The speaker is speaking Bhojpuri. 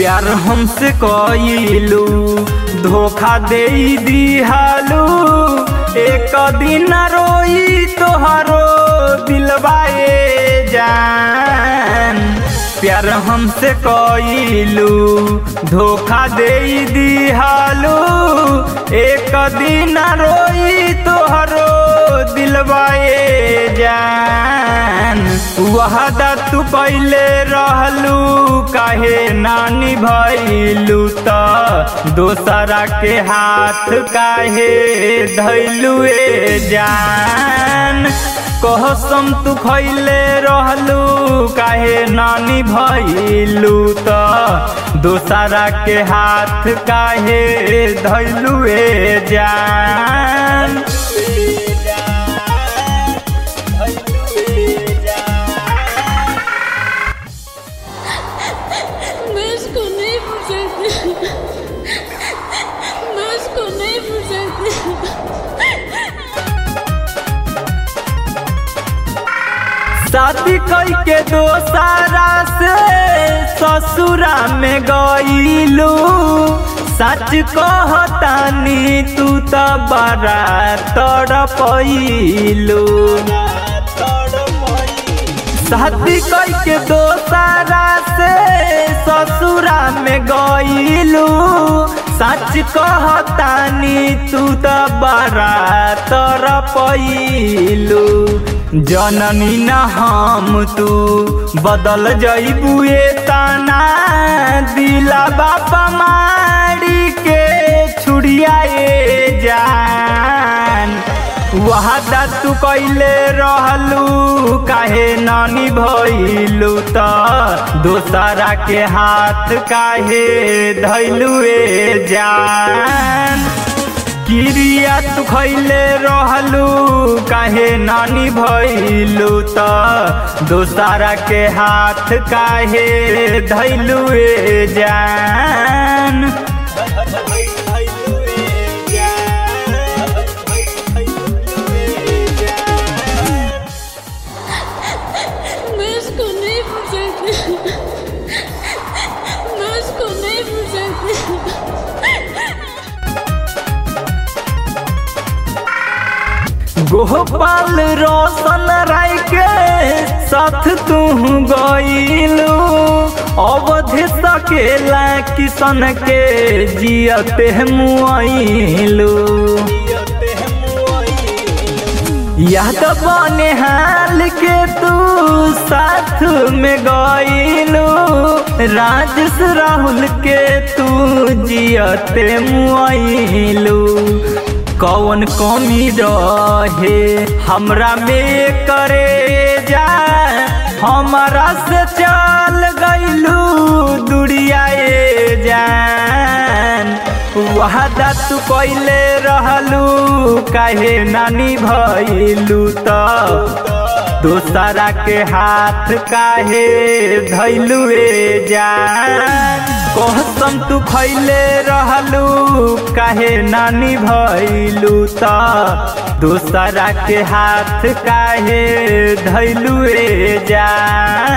प्यार हमसे कइलू धोखा दे दिहालू एक दिन रोई तोहरो दिलबाए जान प्यार हमसे कइलू धोखा दे दिहालू एक दिन रोई तोहरो दिलबाए जान वहदा तू पहले रहलू काहे नानी भैलू त दोसरा के हाथ काहे धैलू ए जान कहसम तू खैले रहलू काहे नानी भैलू त दोसरा के हाथ काहे धैलू ए जान मैं उसको नहीं भूल सकती मैं उसको नहीं भूल सकती शादी कई के दोसारा से ससुरा में गईलू सच कहतानी तू त बड़ा तड़पैलू शादी कई के दोसारा से ससुरा में गईलू सच कहतानी तू त बड़ा तड़पैलू जननी न हम तू बदल जईबू तना दिला बापा मारी के छुड़ियाए जान वहादा तू कैले रहलू काहे नानी भइलू त दोसरा के हाथ काहे धैलू ए जान किरिया तू खैले रहलू काहे नानी भइलू त दोसरा के हाथ काहे धैलू ए जान मैं उसको नहीं भूल सकती मैं उसको नहीं भूल सकती गोपाल रोशन राय के साथ तू गईलू अवधि सकेला किशन के जियते मुआइलू याद बने हाल के तू साथ में गईलू राजेश राहुल के तू जियते मुआइलू कौन कमी रहे हमरा में करे जा हमारा से चल गईलू दुरियाए जान वादा तू कैले रहलू काहे नानी भइलू त दोसरा के हाथ काहे धैलू ए जान कहसम तू खैले रहलू काहे नानी भइलू त दोसरा के हाथ काहे धैलू ए जान